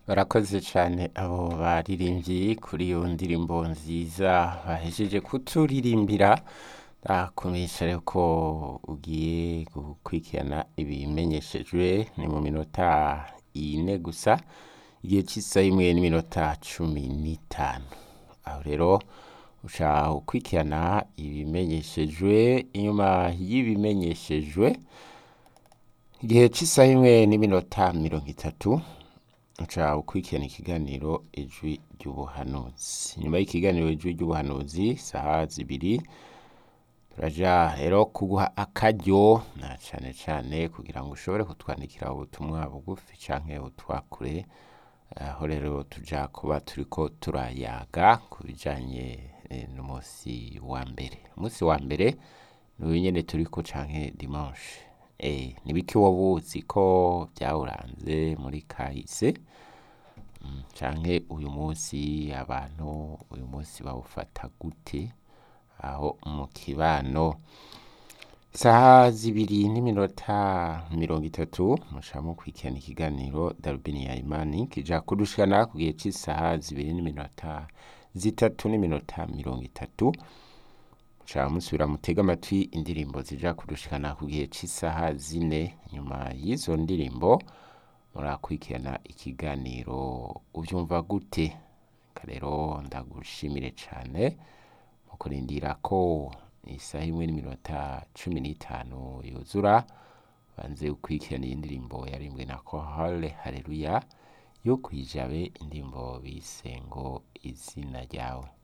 barakoze cyane abo baririmbyi kuri iyo ndirimbo nziza bahejeje kuturirimbira ndakumenyesha rero ko ugiye gukurikirana ibimenyeshejwe ni mu minota ine gusa igihe cy'isaha imwe n'iminota cumi n'itanu aho rero uca ukurikirana ibimenyeshejwe inyuma y'ibimenyeshejwe igihe cy'isaha imwe n'iminota mirongo itatu uca ukurikirana ikiganiro ijwi ry'ubuhanuzi nyuma y'ikiganiro ijwi ry'ubuhanuzi saha zibiri turaja rero kuguha akaryo na cane cane kugira ngo ushobore kutwandikira ubutumwa bugufi canke utwakure aho rero tuja kuba turiko turayaga ku bijanye eh, n'umunsi wa mbere umunsi wa mbere ni uyu nyene turiko canke dimanche eh, nibiki woba uzi ko vyawuranze muri kahise Mm, canke uyu munsi abantu uyu munsi bawufata gute aho mu kibano isaha zibiri n'iminota mirongo itatu muca mukurikirana ikiganiro darubini ya imani kija kudushikana ku gihe c'isaha zibiri n'iminota zitatu n'iminota mirongo itatu muca musubira mutega amatwi indirimbo zija kudushikana ku gihe c'isaha zine nyuma y'izo ndirimbo murakurikirana ikiganiro uvyumva gute Reka rero ndagushimire cane mu kurindira ko isaha imwe n'iminota cumi n'itanu yuzura banze ukurikirana iyi ndirimbo yarimbwe na kohale haleluya yo kwijabe indirimbo bise ngo izina ryawe